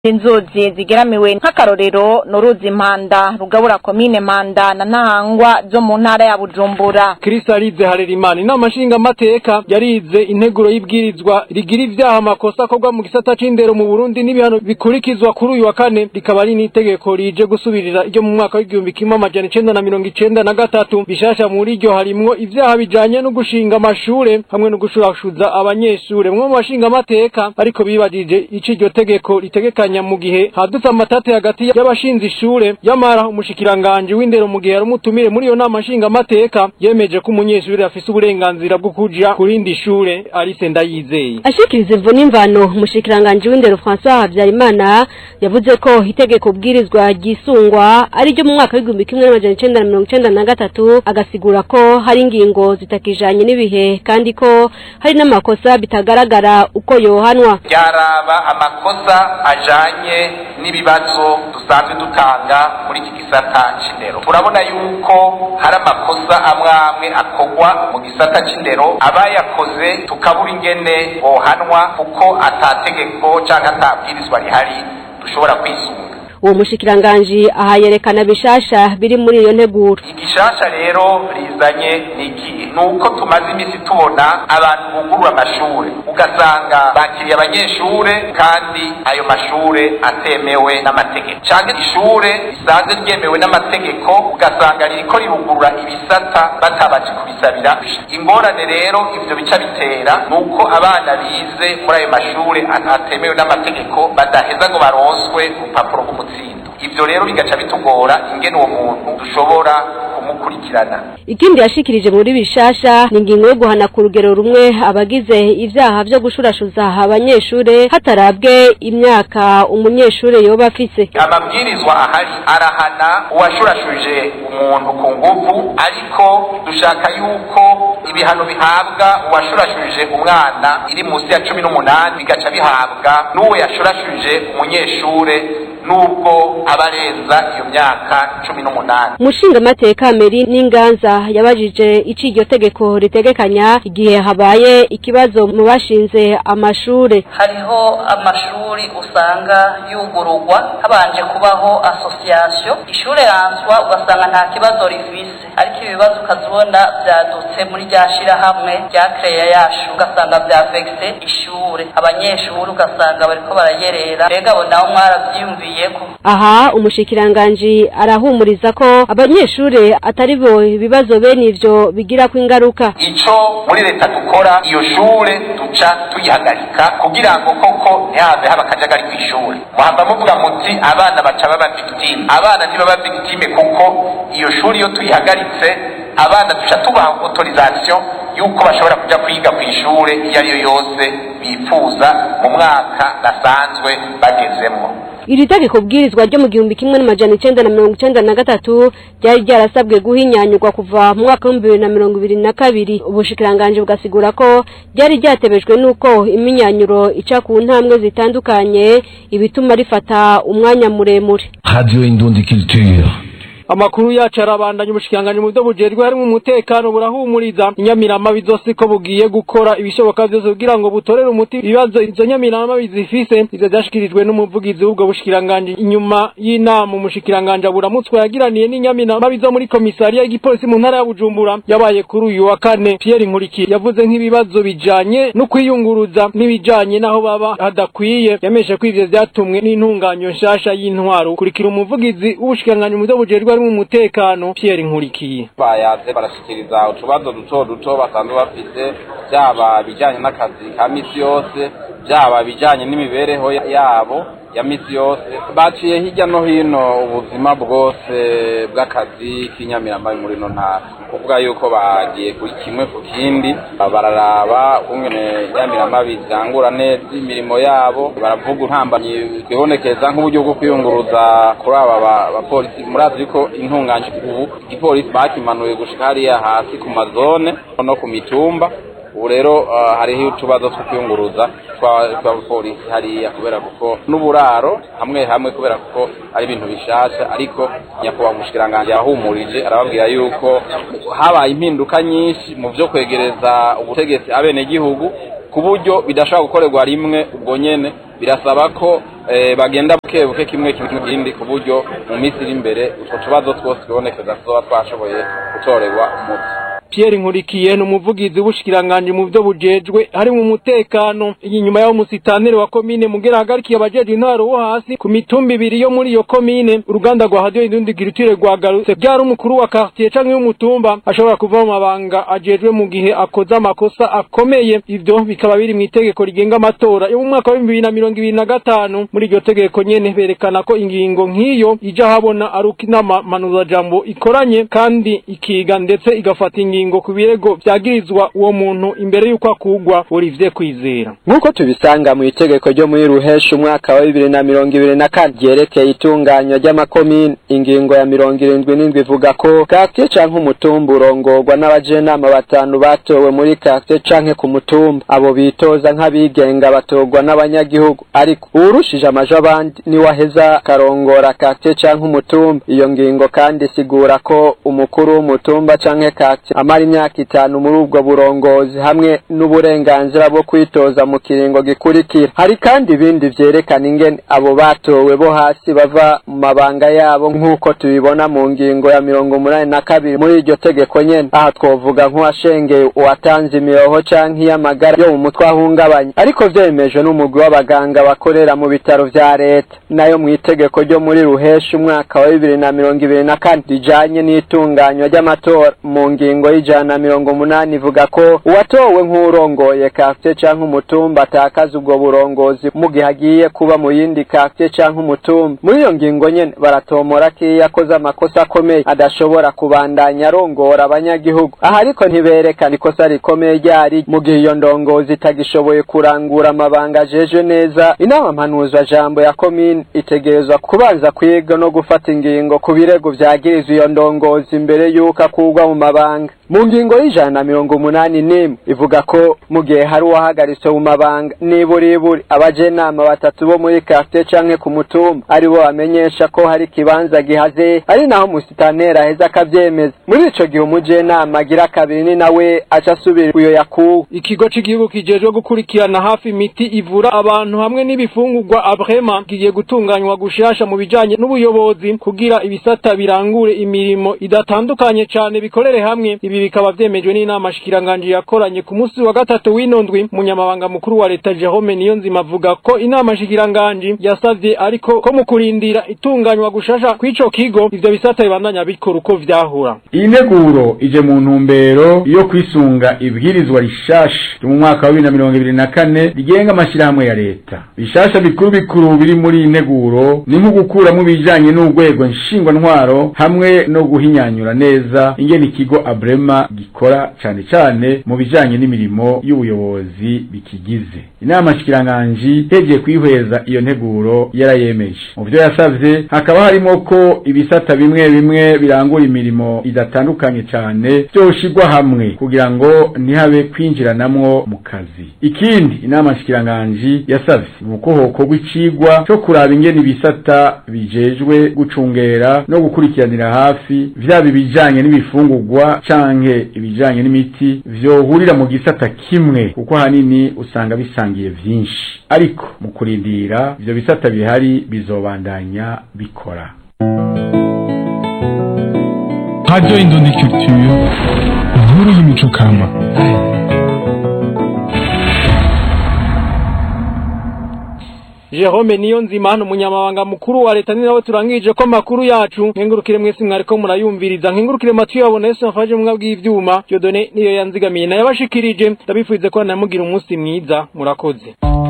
inzuzi zigeramiwe nk'akarorero n'uruzi mpanda rugabura komine mpanda na ntahangwa zo mu ntara ya bujumbura Kristalize Harerimana inama nshingamateka yarize integuro y'ibwirizwa rigira ivyaha amakosa akorwa mu gisata c'indero mu Burundi n'ibihano bikurikizwa kuri uyu wa kane rikaba ari n'itegeko rije gusubirira iryo mu mwaka w'igihumbi kimwe amajana icenda na mirongo icenda na gatatu bishasha muri iryo harimwo ivyaha bijanye no gushinga amashure hamwe no gushurashuza abanyeshure mwe mu bashingamateka ariko bibajije ico iryo tegeko ritegekanya mu gihe hadutse amatate hagati y'abashinze ishure yamara umushikiranganje w'indero mu gihe yari umutumire muri iyo nama nshingamateka yemeje ko umunyeshuri afise uburenganzira bwo kuja kurindi shure Alice Ndayizeye ashikiriza imvo n'imvano umushikiranganje w'indero François Habyarimana yavuze ko itegeko bwirizwa ryisungwa ari ryo mu mwaka w'igihumbi kimwe n'amajana icenda na mirongo icenda na gatatu agasigura ko hari ingingo zitakijanye n'ibihe kandi ko hari n'amakosa bitagaragara uko yohanwa ryaraba amakosa ajanye n'ibibazo dusanzwe dutanga muri iki gisata c'indero turabona yuko hari amakosa amwe amwe akorwa mu gisata c'indero abayakoze tukabura ingene bohanwa kuko atategeko canke atabwirizwa rihari dushobora kwisunga uwo mushikiranganji aha yerekana bishasha biri muri iyo nteguro igishasha rero rizanye niki nuko tumaze imisi tubona abantu bugurura amashure ugasanga bakiriye abanyeshure kandi ayo mashure atemewe n'amategeko canke ishure risanzwe ryemewe n'amategeko ugasanga ririko rirugurura ibisata batabaje kubisabira ingorane rero ivyo bica bitera nuko abana bize muri ayo mashure atemewe n'amategeko badaheza ngo baronswe urupapuro rw'umutsindo ivyo rero bigaca bitugora ingene uwo muntu dushobora kumukurikirana ikindi yashikirije muri bishasha ni ingingo yo guhana ku rugero rumwe abagize ivyaha vyo gushurashuza abanyeshure hatarabwe imyaka umunyeshure yoba afise amabwirizwa ahari arahana uwashurashuje umuntu ku nguvu ariko dushaka yuko ibihano bihabwa uwashurashuje umwana iri munsi ya cumi n'umunani bigaca bihabwa n'uwo yashurashuje umunyeshure nubwo aba arenza iyo myaka cumi n'umunani umushingamateka meri n'inganza yabajije ico iryo tegeko ritegekanya igihe habaye ikibazo mu bashinze amashure hariho amashuri usanga yugururwa habanje kubaho asosiyasiyo ishure ranswa ugasanga nta kibazo rifise ariko ibibazo ukazibona vyadutse muri rya shirahamwe rya kreya yacu ugasanga vyavegise ishure abanyeshuri ugasanga bariko barayerera mbega abo nabo mwaravyiyumviyeko aha umushikiranganji arahumuriza ko abanyeshure atari bo ibibazo bene ivyo bigirako ingaruka ico muri leta dukora iyo shure duca tuyihagarika kugira ngo koko ntihave haba akajagari kw'ishure muhava muvuga muti abana baca baba victime abana ntibaba victime kuko iyo shuri iyo tuyihagaritse abana duca tubaha autorisation yuko bashobora kuja kwiga kw'ishure iyo ariyo yose bifuza mu mwaka basanzwe bagezemwo iri tegeko bwirizwa ryo mu gihumbi kimwe n'amajana icenda na mirongo icenda na gatatu ryari ryarasabwe guhinyanyurwa kuva mu mwaka w'ibihumbi bibiri na mirongo ibiri na kabiri ubushikiranganji bugasigura ko ryari ryatebejwe n'uko iminyanyuro ica ku ntambwe zitandukanye ibituma rifata umwanya muremure Radio Indundi Culture. amakuru yacu arabandanya ubushikanganje mu byo bujerwe harimo umutekano burahumuriza inyamirama bizose ko bugiye gukora ibishoboka byose kugira ngo butorere umuti ibibazo izo nyamirama bizifise ivyo vyashikirijwe n'umuvugizi w'ubwo bushikiranganje inyuma y'inama umushikiranganje aburamutswa yagiraniye n'inyamirama bizo muri komisariya y'igipolisi mu ntara ya Bujumbura yabaye kuri uyu wa kane Pierre Nkuriki yavuze nk'ibibazo bijanye no kwiyunguruza n'ibijanye naho baba hadakwiye yameshe ko ivyo vyatumwe n'intunganyo nshasha y'intwaro kurikira umuvugizi w'ubushikiranganje mu byo bujerwe harimo umutekano Pierre Nkurikiye bayaze barashikiriza utubazo duto duto basanzwe bafise byaba bijanye n'akazi ka misi yose byaba bijanye n'imibereho yabo ya misi yose baciye hirya no hino ubuzima bwose bw'akazi k'inyamirama muri ino ntara kuvuga yuko bagiye kuri kimwe ku kindi bararaba ukungene inyamirama bizangura neza imirimo yabo baravuga intambamyi bibonekeza nk'uburyo bwo kwiyunguruza kuri aba bapolisi murazi yuko intunganje ubu igipolisi bakimanuye gushika hariya hasi ku mazone no ku mitumba ubu rero hariho utubazo two kwiyunguruza tw'abapolisi hariya kubera kuko n'uburaro hamwe hamwe kubera kuko ari ibintu bishasha ariko nyakubahwa umushikiranganji yahumurije arababwira yuko habaye impinduka nyinshi mu vyo kwegereza ubutegetsi abenegihugu ku buryo bidashobora gukorerwa rimwe ubwo nyene birasaba ko eh, bagenda buke buke kimwe kimwe kindi ku buryo mu minsi iri imbere utwo tubazo twose tubonekeza tuzoba twashoboye gutorerwa umuti Pierre Nkurikiye ni umuvugizi w'ubushikiranganje mu byo bujejwe hari mu mutekano inyuma y'aho musitanere wa komine mugera hagarikiye abajeje intwaro wo hasi ku mitumba ibiri yo muri iyo komine uruganda rwa radio indundi girutire rwagarutse byari umukuru wa quartier canke y'umutumba ashobora kuva mu mabanga ajejwe mu gihe akoze amakosa akomeye ivyo bikaba biri mu itegeko rigenga amatora yo mu mwaka wa 2025 muri iryo tegeko nyene berekana ko ingingo nk'iyo ija habona ari uko inama manuzajambo ikoranye kandi ikiga ndetse igafata ingingo ingingo ku birego vyagirizwa uwo muntu imbere y'uko akugwa Olivier Kwizera nk'uko tubisanga mu itegeko ryo muri ruheshi umwaka wa bibiri na mirongo ibiri na kane ryerekeye itunganywa ry'amakomine ingingo ya mirongo irindwi n'indwi ivuga ko katiye canke umutumba urongorwa n'abajenama batanu batowe muri katiye canke ku mutumba abo bitoza nk'abigenga batorwa n'abanyagihugu ariko uwurushije amajo abandi niwe aheza akarongora katiye canke umutumba iyo ngingo kandi isigura ko umukuru w'umutumba canke katiye amara imyaka itanu muri ubwo burongozi hamwe n'uburenganzira bwo kwitoza mu kiringo gikurikira hari kandi ibindi vyerekana ingene abo batowe bo hasi bava mu mabanga yabo nk'uko tubibona mu ngingo ya mirongo umunani na kabiri muri iryo tegeko nyene aha twovuga nk'uwashengeye uwatanze imiroho canke iy'amagara yo mu mutwe ahungabanya ariko vyemejwe n'umugwi w'abaganga bakorera mu bitaro vya leta nayo mu itegeko ryo muri ruheshi umwaka wa bibiri na mirongo ibiri na kane rijanye n'itunganywa ry'amatora mu ngingo y'ijana na mirongo umunani ivuga ko uwatowe nk'urongoye kafye canke umutumba atakaza ubwo burongozi mu gihe agiye kuba mu yindi kafye canke umutumba muri iyo ngingo nyene baratomora ko iyo yakoze amakosa akomeye adashobora kubandanya arongora abanyagihugu aha ariko ntiberekana ikosa rikomeye ryari mu gihe iyo ndongozi itagishoboye kurangura amabanga ajeje neza inama mpanuzwa jambo ya komine itegerezwa kubanza kwiga no gufata ingingo ku birego vyagirizwa iyo ndongozi imbere y'uko akurwa mu mabanga mu ngingo y'ijana na mirongo umunani n'imwe ivuga ko mu gihe hari uwahagaritse mu mabanga niburiburi abajenama batatu bo muri kafite canke ku mutumba ari bo bamenyesha ko hari ikibanza gihaze ari naho musitaneri aheza akavyemeza muri ico gihe umujenama agira kabiri ni nawe aca asubira uyo yakuwe ikigo c'igihugu kijejwe gukurikirana hafi imiti ivura abantu hamwe n'ibifungurwa abrema kigiye gutunganywa gushasha mu bijanye n'ubuyobozi kugira ibisata birangure imirimo idatandukanye cane bikorere hamwe ibi bikaba vyemejwe n'inama shikiranganje yakoranye ku munsi wa gatatu w'inondwi umunyamabanga mukuru wa leta Jerome Niyonzima avuga ko inama shikiranganje yasavye ariko ko mu kurindira itunganywa gushasha kw'ico kigo ivyo bisata bibandanya bikora uko vyahura iyi nteguro ije mu ntumbero yo kwisunga ibwirizwa rishasha ryo mu mwaka wa bibiri na mirongo ibiri na kane rigenga amashyirahamwe ya leta bishasha bikuru bikuru biri muri iyi nteguro ni nko gukuramo ibijanye n'urwego nshingwantwaro hamwe no guhinyanyura neza ingene ikigo abrema gikora cane cane mu bijanye n'imirimo y'ubuyobozi bikigize inama shikiranganji hegeye kwihweza iyo nteguro yarayemeje mu vyo yasavye hakaba harimo ko ibisata bimwe bimwe birangura imirimo idatandukanye cane vyoshigwa hamwe kugira ngo ntihabe kwinjiranamwo mu kazi ikindi inama shikiranganji yasavye ni uko hokorwa icigwa co kuraba ingene ibisata bijejwe gucungera no gukurikiranira hafi vyaba ibijanye n'ibifungurwa canke ibijanye n'imiti vyohurira mu gisata kimwe kuko hanini usanga bisangiye vyinshi ariko mu kurindira ivyo bisata bihari bizobandanya bikora Radio Indundi Culture, inkuru y'imico kama. Jerome Niyonzima hano umunyamabanga mukuru wa leta ni nawe turangije ko makuru yacu nkengurukire mwese mwariko murayumviriza nkengurukire matu yabona Yesu afaje mu bw'ivyuma Dieudonné niyo yanzigamiye nayo bashikirije ndabifurize ko namugira umunsi mwiza murakoze